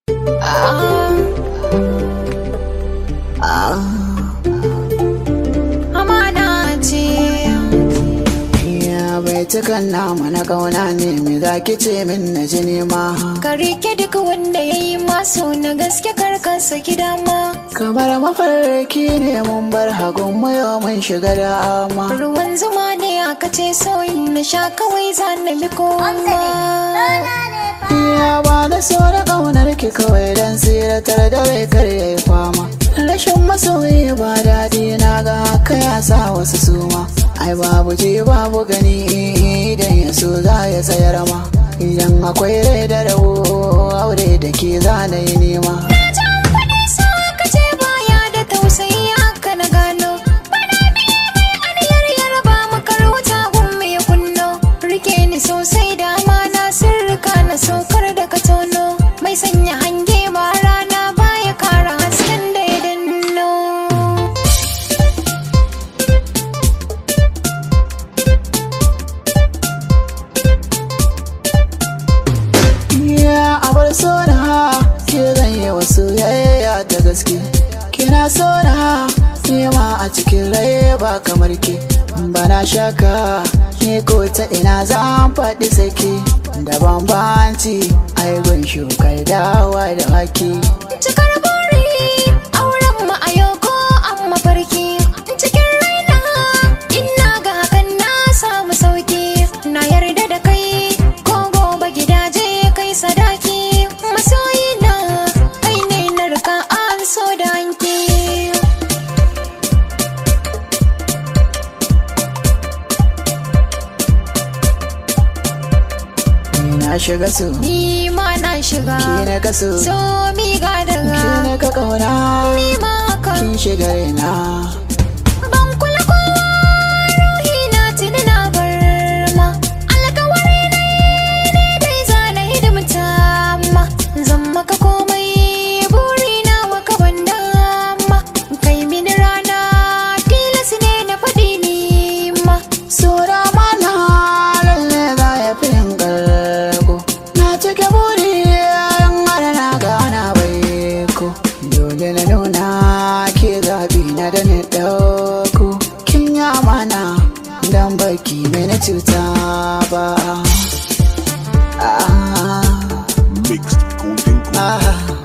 Amana ce. Ya bai cikan nama na kauna ne me za ki ce min na ji nema Ka rike duk wanda ya yi maso na gaske karkansa gida ma. kamar mafarki ne mun bar hagun mu yau mun shiga da ama Ruwan zuma ne aka ce soyin na sha kawai za na bi kowa. Ya ba da so da kaunar ki kawai dan tsiratar da bai kar yayi fama rashin masoyi ba daɗi na ga haka ya sa wasu suma ai babu ji babu gani idan ya so za ya tsayar ma idan akwai rai da rabo aure da ke za na yi nema Na ji an faɗi sa aka ce baya da tausayi haka na gano. Bana biye mai aniyar yarba makar wuta gummi ya kunno. Rike ni sosai da amana sirrika na saukar da ka tono. Mai sanya hange ba rana baya kara hasken da ya danno. Ya abar so na ke zan yi wasu yayya da gaske kina so na nema a cikin rai ba kamar ke bana shaka ni ko ta ina zan faɗi sake da bambanci ai gun shukar dawa da haki Cikar buri auren mu a yau ko an mafarki cikin raina ina ga hakan na samu sauki na yarda da kai ko gobe gidaje kai sadaki masoyi na kai ne na rika an so da hanki ni na shiga su ni ma na shiga ki na kaso so mi ga ki daga na ka kauna ni ma haka kin shiga raina Ban kula kowa ruhi na tuni na bar ma alkawari na ne dai za na hidimta ma zan maka komai buri na maka ban dama kai mini rana tilas ne na faɗi ni ma Sura mana lalle za ya fi yin garko Na cike buri yan mara na gana bai ko Dole na nuna ke zaɓi na da ni ɗauko Kin yi amana dan baki mini cuta ba Ah, Mixed Golden Gold. ah,